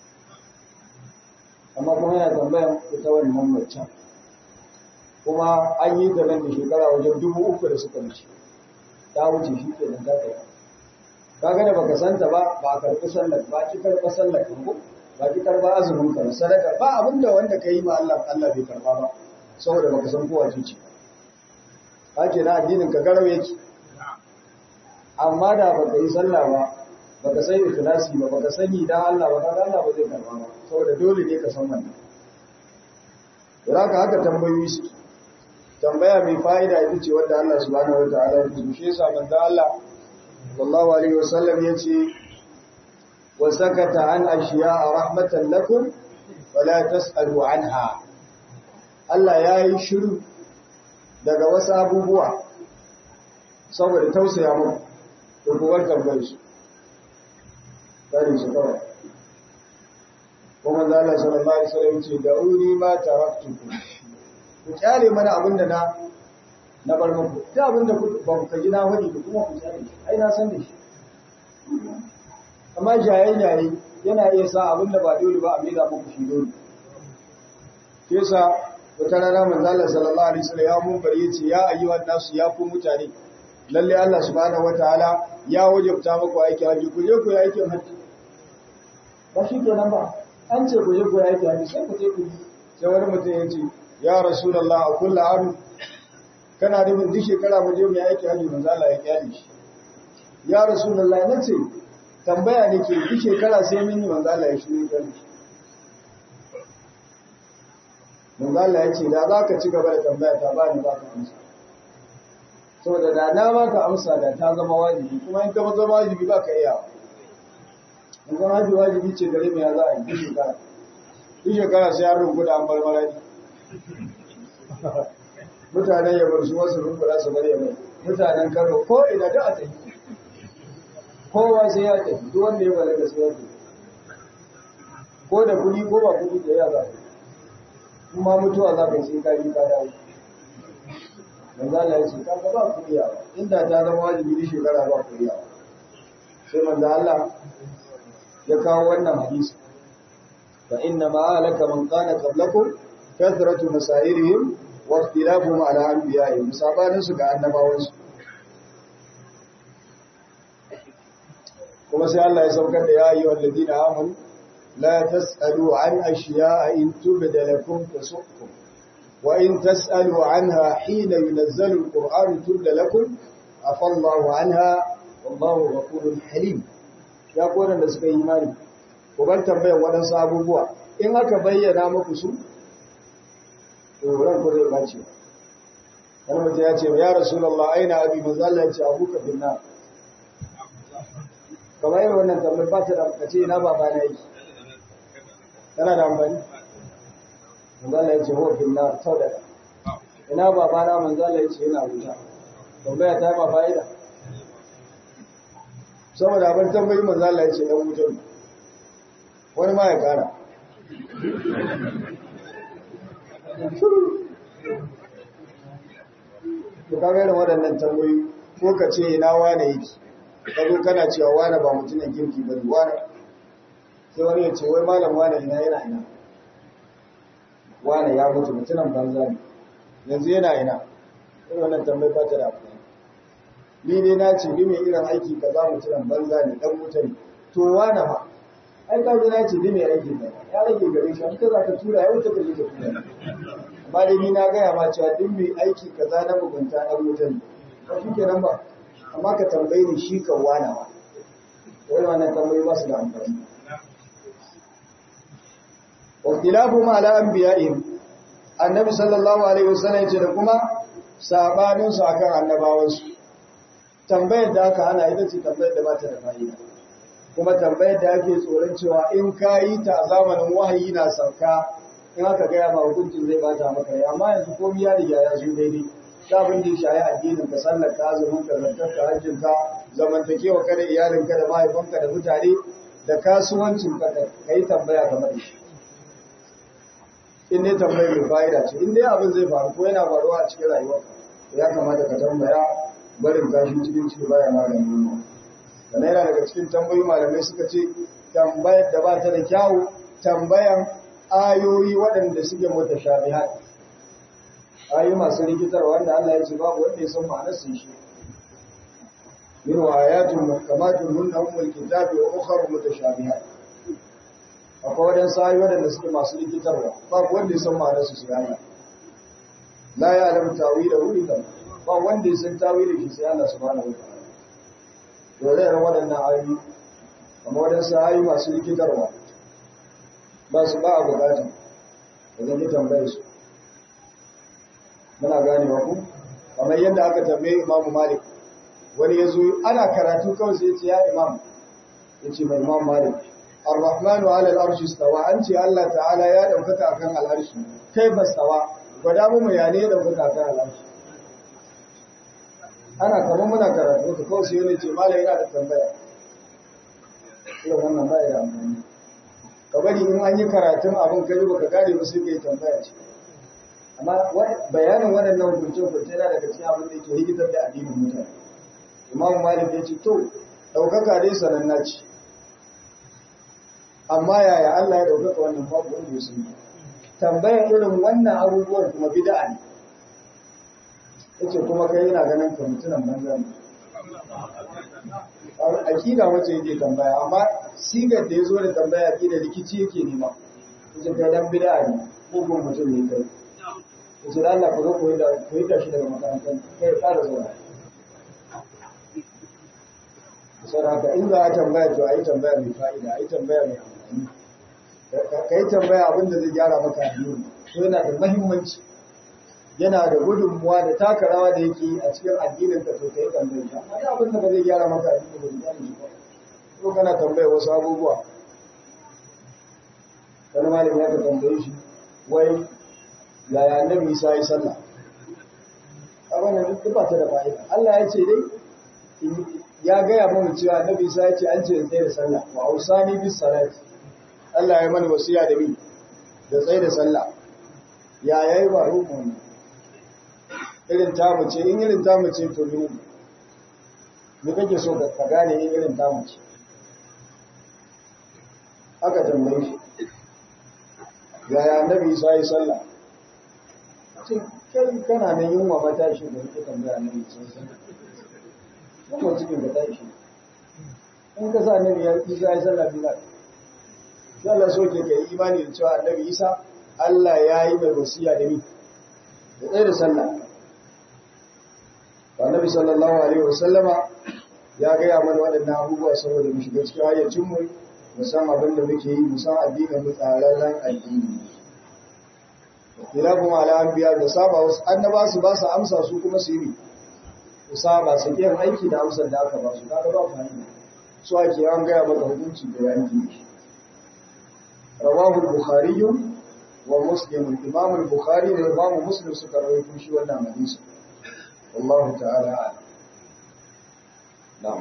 amma kuma yana tambayan ita wannan mace kuma an yi ta nan da shekara wajen dubu uku da suka wuce ta wuce shi ke nan zaka yi kaga da baka santa ba ba a karɓi sallar ba ki karɓa sallar ka ko ba ki karɓa azumin ka sadaka ba abinda wanda ka yi ma Allah Allah bai karɓa ba saboda baka san kowa ce ka ce na addinin ka garau yake amma da baka yi sallah ba baka san ikhlasi ba baka sani dan Allah ba kaga Allah ba zai karɓa ba saboda dole ne ka san wannan da haka haka tambayoyi suke tambaya mai fa'ida ita ce wadda Allah subhanahu wata'ala ya tushe yasa manzo Allah sallallahu alaihi wasallam yace wa sakata an ashiya'a rahmatan lakum wala tas'alu anha Allah yayi shiru daga wasu abubuwa saboda tausaya muku to ku bar tambayar su kare su kawai kuma Allah sallallahu alaihi wasallam yace da'uni ma taraktukum ku kyale mana abinda na na bar muku ta abinda ku ba ku kaji na wani ku kuma ku kyale ai na san da shi amma jayayi yayi yana iya sa abinda ba dole ba a mida muku shi dole ke sa wata rana manzo Allah sallallahu alaihi wasallam ya mun bari yace ya ayyuhan nasu ya ku mutane lalle Allah subhanahu wataala ya wajabta muku aiki haji ku je ku yi aikin haji ba shi kenan ba an ce ku je ku yi aikin haji sai ku je ku yi sai wani mutum ya ce ya rasulallah a kulla aru kana da duk shekara mu je mu aiki haji manzo Allah ya kyale shi ya rasulallah nace tambaya ne ke duk shekara sai mun yi manzo Allah ya shi ne kyale shi manzo Allah ya ce da za ka ci gaba da tambaya ta ba ni ba ka amsa saboda da na ba ka amsa da ta zama wajibi kuma in ka zama wajibi ba ka iya in zama haji wajibi ce gare mu ya za a yi duk shekara duk shekara sai an rubuta an bar marani mutanen yabar su wasu rumbura su bar yabar mutanen kano ko ina da a tafi kowa sai ya tafi duk wanda ya balaga sai ya tafi ko da kuɗi ko ba kuɗi da ya za ka kuma mutuwa za ka yi sai ka yi ka dawo manzo Allah ya ce ka ga ba kuɗi yawa inda ta zama wajibi ni shekara ba kuɗi yawa sai manzo Allah ya kawo wannan hadisi fa inna ma alaka man kana qablakum kathratu masairihim wa ikhtilafuhum ala anbiya'ihim sabanin su ga annabawan su kuma sai Allah ya saukar da ya ayyuhal ladina amanu la tasalu an ashiya'a in tubda lakum tasukum wa in tasalu anha hina yunazzalu alquran tubda lakum afallahu anha wallahu ghafurun halim ya koran da suka yi imani ku bar tambayar waɗansu abubuwa in aka bayyana muku su to ran ku zai bace wani mutum ya ce ya rasulullah aina abi manzo Allah ya ce abuka bin nar kamar yin wannan tambayar ba ta da kace ina baba na yake tana da amfani manzo Allah ya ce huwa bin nar sau da ina baba na manzo Allah ya ce yana wuta tambaya ta ba fa'ida saboda abin tambayi manzo Allah ya ce dan wuta ne wani ma ya kara to kaga irin waɗannan tambayoyi ko ka ce ina wane yake ka zo kana cewa wane ba mutumin kirki ba ne wane sai wani ya ce wai malam wane ina yana ina wane ya mutu mutumin banza ne yanzu yana ina irin wannan tambayi ba ta da amfani ni dai na ce ni mai irin aiki ka za mutumin banza ne dan mutane to wane ma ai ka ji na ce ni mai aiki ka ya rage gare shi an ka za ka tura ya wuce ka je ka tura amma dai ni na gaya ma cewa duk mai aiki kaza na mugunta dan mutane ba shi kenan ba amma ka tambayi ni shi kan wana ba wani wannan tambayi ba su da amfani waktilafu ma ala anbiya'ihim annabi sallallahu alaihi wasallam yace da kuma sabanin su akan annabawan su tambayar da aka hana ita ce tambayar da ba ta da fa'ida kuma tambayar da ake tsoron cewa in ka yi ta a zamanin wahayi na sauka in aka gaya ma hukuncin zai bata maka rai amma yanzu komai ya riga ya zo daidai ta abin da ya shayi addinin ka sallar ka azumin ka zakar ka hajjin ka zamantakewa ka da iyalin ka da mahaifanka da mutane da kasuwancin ka ka yi tambaya game da shi in dai tambayar mai fa'ida ce in dai abin zai faru ko yana faruwa a cikin rayuwarka ya kamata ka tambaya barin kashi cikin ciki baya maganin yunwa sannan yana daga cikin tambayoyi malamai suka ce tambayar da ba ta da kyawu tambayan ayoyi waɗanda suke mutashabihat ayoyi masu rikitar wanda Allah ya ce babu wanda ya san ma'anar su shi min wa ayatun muhkamatun hunna ummul kitabi wa ukhra mutashabihat akwai waɗansu ayoyi waɗanda suke masu rikitarwa babu wanda ya san ma'anar su sai Allah la ya'lamu ta'wilahu illa ba wanda ya san tawilin shi sai Allah subhanahu wa ta'ala dole ne waɗannan ayoyi amma waɗansu ayoyi masu rikitarwa ba su ba a bukata da zai tambaye su muna gane ku kamar yadda aka tambaye imamu malik wani ya zo ana karatu kawai sai ce ya imam ya ce mai imam malik ar-rahmanu ala al-arshi stawa an ce Allah ta'ala ya daukaka akan al-arshi kai ba stawa gwada mu ya ne ya daukaka akan al-arshi ana kamar muna karatu ka kawai sai wani ce malai yana da tambaya irin wannan ba ya da amfani ka bari in an yi karatun abin kai baka gane ba sai kai tambaya ce amma bayanin waɗannan hukunce hukunce yana daga cikin abin da yake rigitar da addinin mutane imam malik ya ce to ɗaukaka dai sananna ce amma yaya Allah ya ɗaukaka wannan babu wanda ya sani tambayar irin wannan abubuwan kuma bid'a ne yace kuma kai yana ganin ka mutunan banza ne akida wace yake tambaya amma sigar da ya zo da tambaya akida rikici yake nema yace kai dan bid'a ne ko kuma mutum ne kai yace da Allah ku zo ku yi da ku yi da shi daga makarantar kai fara zuwa sai haka in za a tambaya to a yi tambaya mai fa'ida a yi tambaya mai amfani ka yi tambaya abin da zai gyara maka addini to yana da muhimmanci yana da gudunmuwa da taka rawa da yake a cikin addinin ka to kai tambayar ka amma abin da ba zai gyara maka addini ba zai gyara ba ko kana tambayar wasu abubuwa wani malami ya ka tambaye shi wai yaya annabi Isa ya sallah abin da duk ba ta da fa'ida Allah ya ce dai ya gaya mana cewa annabi Isa ya ce an ce tsaye da sallah wa ausani bis salati Allah ya mana wasiya da bi da tsaye da sallah ya yayi ba rukun irin tamu ce in irin tamu ce to ne me kake so ka gane in irin tamu ce aka tambaye shi yaya annabi Isa ya sallah ce kai kana nan yunwa mata shi da kake tambaya annabi Isa ya sallah kuma cikin da tashi in ka sa annabi ya Isa ya sallah bila sai Allah so ke kai imani da cewa annabi Isa Allah ya yi mai wasiya da ni da tsaye da sallah annabi sallallahu alaihi wasallama ya gaya mana waɗannan abubuwa saboda mu shiga cikin hayyacin mu mu san abin da muke yi mu san addinin mu tsararren addini Ilahum ala anbiya da saba wasu annaba su ba su amsa su kuma su yi su saba su yin aiki da amsar da aka ba su kaga ba fahimta su ake an gaya maka hukunci da yanki rawahu al-bukhari wa muslim imam al-bukhari da imam muslim suka rawaito shi wannan hadisi wallahu ta'ala a'lam na'am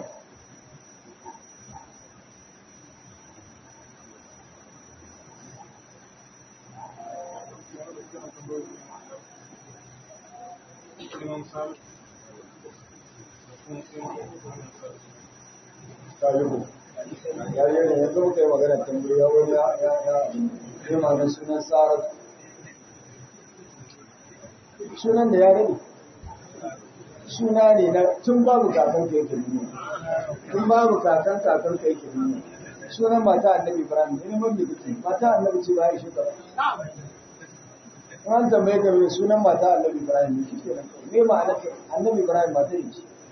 talibu ya yi ne yanzu muka yi magana tambayi ya wani ya ya ya yi maganin sunan sarar sunan da ya rabu suna ne na tun babu kakan ka yake nuna tun babu kakan kakan ka yake nuna sunan mata annabi ibrahim ne mun da kike mata annabi ce ba shi ka an tambaye ka me sunan mata annabi ibrahim ne kike nan me ma'ana annabi ibrahim mata ne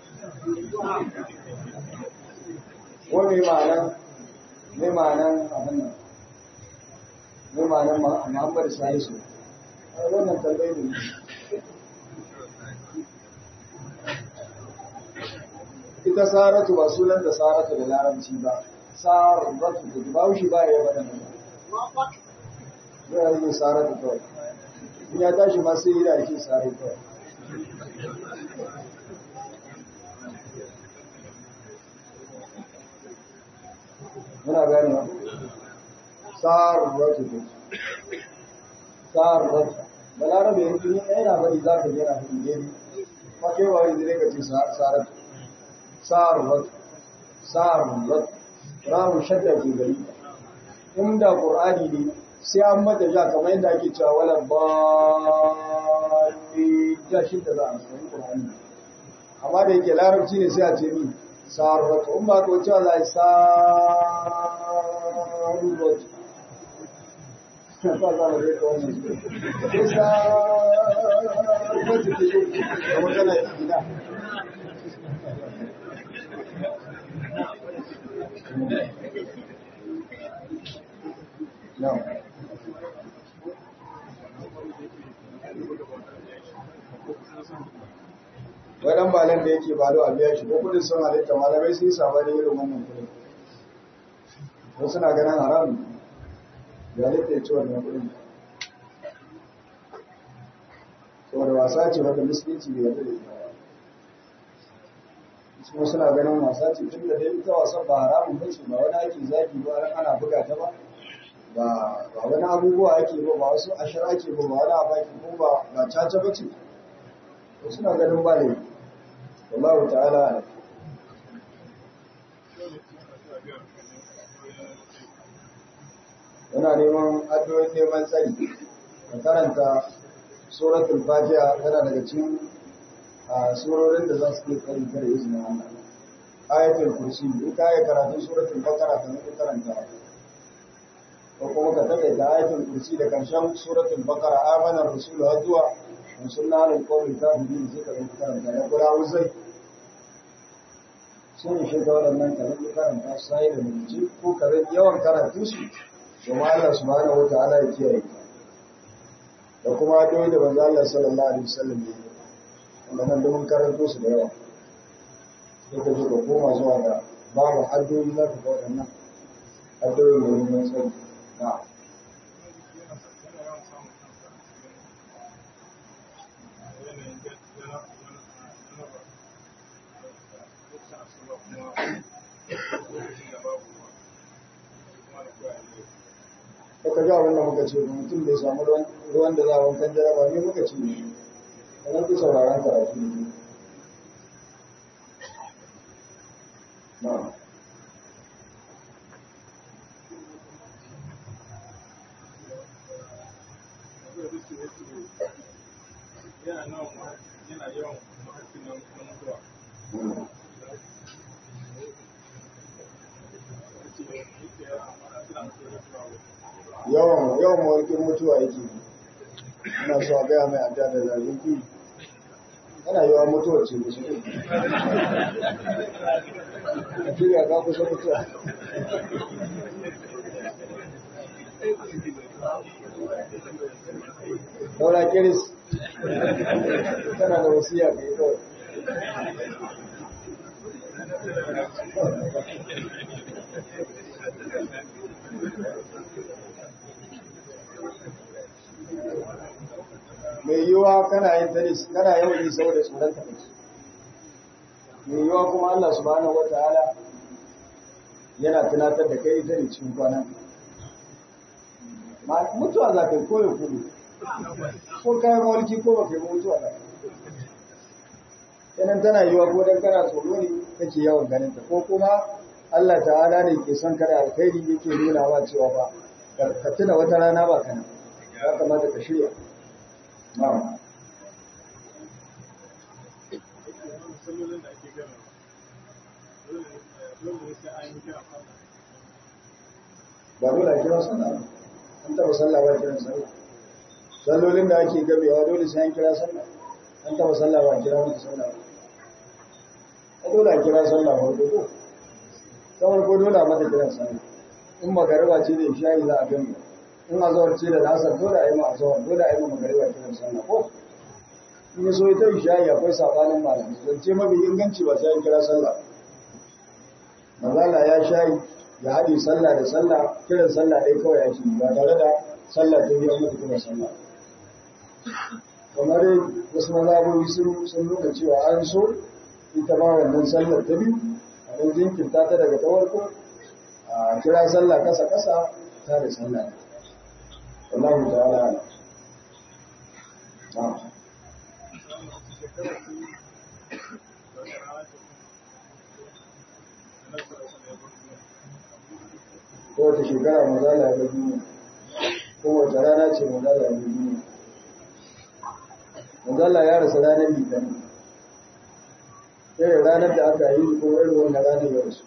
wani ma'anan mai ma'anan abin nan mai ma'anan muhammadu salisu a wannan talbai ne ita saratu ba sunan da saratu da larabci ba saratu da baushi ba ya bada nan ya yi saratu kawai in ya tashi masu yi da ake saratu kawai muna gane wa sarratu ce sarratu balarabe yanki ne yana bari za ka yana fi gari ma ke ba wani zai ka ce sarratu sarratu sarratu ramu shadda ke gari inda qur'ani ne sai an mata ja kamar yadda ake cewa wala ba ja shi da za a sani qur'ani amma da yake larabci ne sai a ce ni sarratu in ba ko cewa za a yi sarratu ba za mu rika wannan sai sarratu ta yi da magana gida No. wadan balan da yake balo a biya shi ko kudin sun halitta malamai sun saba da irin wannan kudin wasu suna ganin haram ya halitta ya ci wannan kudin saboda wasa ce wanda musulunci bai yarda da ita kuma suna ganin wasa ce tun da dai ita wasan ba haramun ba ce ba wani ake zaki ba ran ana buga ta ba ba wani abubuwa ake ba ba wasu ashir ake ba ba wani abu ake ko ba ba caca ba ce suna ganin ba ne wallahu ta'ala yana neman addu'o'in neman tsari ka karanta suratul fatiha tana daga cikin surorin da za su ke tsari kare izinin Allah ayatul kursi in ka yi karatun suratul bakara ka nufi karanta ko kuma ka takaita ayatul kursi da karshen suratul bakara amanar rasulu har zuwa in sun lalin kawai ta biyu sai ka nufi karanta ya kura wuzai sun shiga waɗannan ka nufi karanta sai da mutunci ko ka yawan karatu su domin Allah subhanahu wa ta'ala ya kiyaye da kuma addu'o'i da manzo Allah sallallahu alaihi wasallam ya yi wanda nan domin karanto su da yawa sai ka zo ka koma zuwa ga babu addu'o'i za ka ga waɗannan addu'o'i da wani tsari na Ka ga abin da muka ce mutum bai samu ruwan da za a wankan jaraba ne muka ce ne. Kamar ku sauraron karatu ne. yawan yawan mawarkin mutuwa yake ina so a gaya mai adda da zalunci yana yawan mutuwa ce da shi a shirya ka kusa mutuwa daura kiris tana da wasiya kai kawai mai yiwuwa kana yin tennis kana yawan yi saboda tsoron tennis mai yiwuwa kuma Allah subhanahu wataala yana tunatar da kai ita ne cikin kwanan ma mutuwa za ka yi ko ya kudu ko kayan mulki ko ba kai mutuwa za yanan tana yiwuwa ko dan kana tsoro ne kake yawan ganin ta ko kuma Allah ta'ala ne ke son kada alkhairi yake nuna wa cewa ba ka tuna wata rana ba kana ya kamata ka shirya na'am ba dole a kira sallah ba an taba sallah ba kiran sallah sallolin da ake gabewa dole sai an kira sallah an taba sallah ba kira mutu sallah ba dole a kira sallah ba ko kawai ko dole a mata kiran sallah in magariba ce da isha'i za a gami in azawar ce da nasar dole a yi ma azawar dole a yi ma magariba kiran sallah ko in ya so ita isha'i akwai sabanin malamai zance mafi inganci ba sai an kira sallah manzala ya shayi ya haɗe sallah da sallah kiran sallah ɗaya kawai ya shi ba tare da sallah ta biyan mata kiran sallah kamar wasu mazhabobi sun sun nuna cewa an so ita ma wannan sallar ta biyu a ɗan jinkirta ta daga ta farko a kira sallah kasa kasa ta da sallah wallahu ta'ala na'am kowace shekara mazala ya duniya kowace rana ce mazala ya duniya mazala ya rasa ranar litani irin ranar da aka yi ko irin wannan ranar ya rasu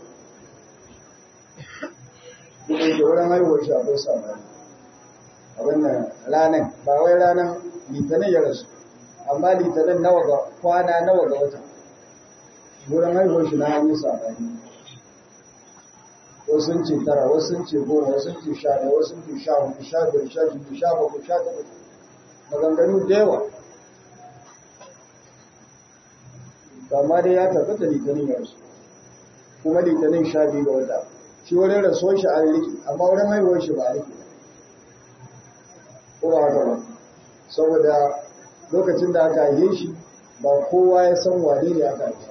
duk da wurin haihuwar shi akwai sabani a wannan ranar ba wai ranar litinin ya rasu amma litinin nawa ga kwana nawa ga wata wurin haihuwar shi na hanyar sabani wasu sun ce tara wasu sun ce goma wasu sun ce sha ɗaya wasu sun ce sha hudu sha biyar sha shida sha bakwai sha takwas maganganu da yawa amma dai ya tabbata litinin ya rasu kuma litinin sha biyu ga wata shi wurin rasuwar shi an rike amma wurin haihuwar shi ba a rike ko ba haka ba saboda lokacin da aka haife shi ba kowa ya san wane ne aka haife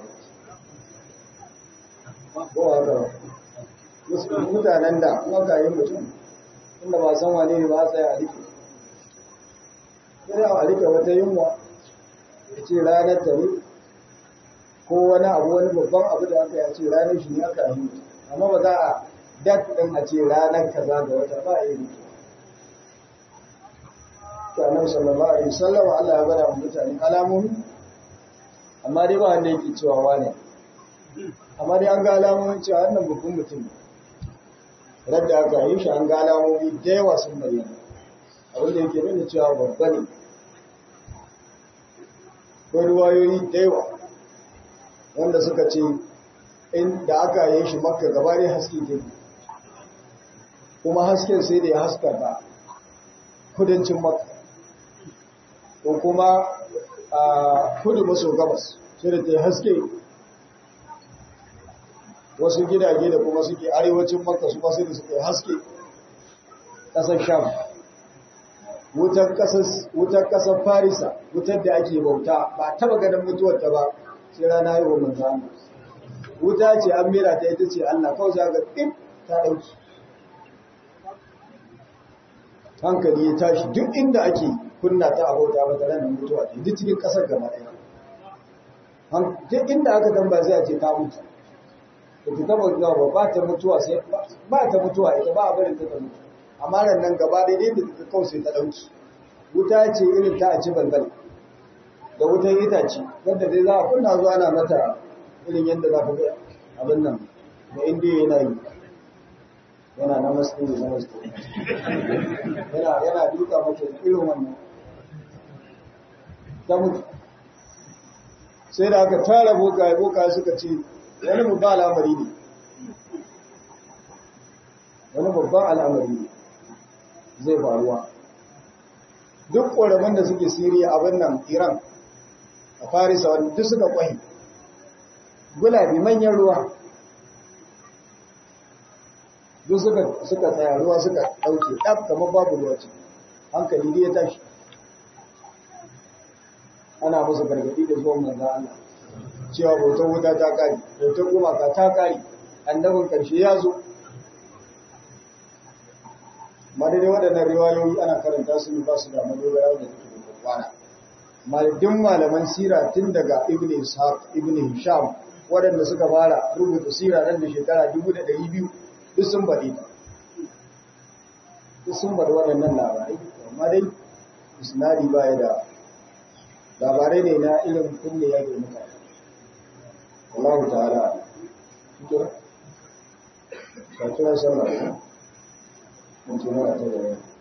ko ba haka ba mutanen da in aka yi mutum inda ba san wane ne ba a tsaya a rike sai a rike wata yunwa ya ce ranar ta ne ko wani abu wani babban abu da aka yi ce ranar shi ne aka yi amma ba za a dat ɗin a ce ranar kaza ga wata ba a yi rike ta annabi sallallahu alaihi wasallam Allah ya bada mutane alamomi amma dai ba wanda yake cewa wane amma dai an ga alamomin cewa wannan babban mutum ne radda aka yi shi an ga alamomi da yawa sun bayyana abin da yake nuna cewa babba ne ko ruwayoyi da yawa wanda suka ce in da aka yi shi makka gaba ne haske ke kuma hasken sai da ya haska ba kudancin makka ko kuma a kudu maso gabas sai da ta yi haske wasu gidaje da kuma suke arewacin makka su masu da suke haske ƙasar sham wutar ƙasar farisa wutar da ake bauta ba taba ganin mutuwar ta ba sai rana yi wa manzana wuta ce an mera ta ita ce allah kawai za ga ɗin ta ɗauki hankali ya tashi duk inda ake kunna ta a bauta ba tare da mutuwa ta duk cikin ƙasar gaba ɗaya duk inda aka tamba zai ce ta mutu da ta taba zuwa ba ba ta mutuwa sai ba ta mutuwa ita ba a barin ta ta mutu amma nan nan gaba da yadda ta kawai sai ta dauki wuta ce irin ta a ci bangal da wutan itace wanda dai za a kunna zuwa ana mata irin yadda za ka ga abin nan da indiya yana yi yana na masu na masu yana yana duka mata irin wannan ta mutu sai da aka tara bokaye bokaye suka ce wani babban al'amari ne wani babban al'amari ne zai faruwa duk ƙoramin da suke siriya abin nan iran a farisa wani duk suka kwahi gulabi manyan ruwa duk suka tsaya ruwa suka ɗauke ɗaf kamar babu ruwa ce hankali ne ya tashi ana musu gargaɗi da zuwan manzan Allah cewa bautar wuta ta ƙari bautar gumaka ta ƙari annabin ƙarshe ya zo madadin waɗannan riwayoyi ana karanta su ne ba su da madogara da take da kwana maladdin malaman sira tun daga ibn ishaq ibn hisham waɗanda suka fara rubuta sira nan da shekara 1200 duk sun baɗi ta duk sun baɗi waɗannan labarai amma dai isnadi ba ya da labarai ne na irin kunne ya ke mutane Allah ta'ala kira ka kira sallah mun ce mara ta da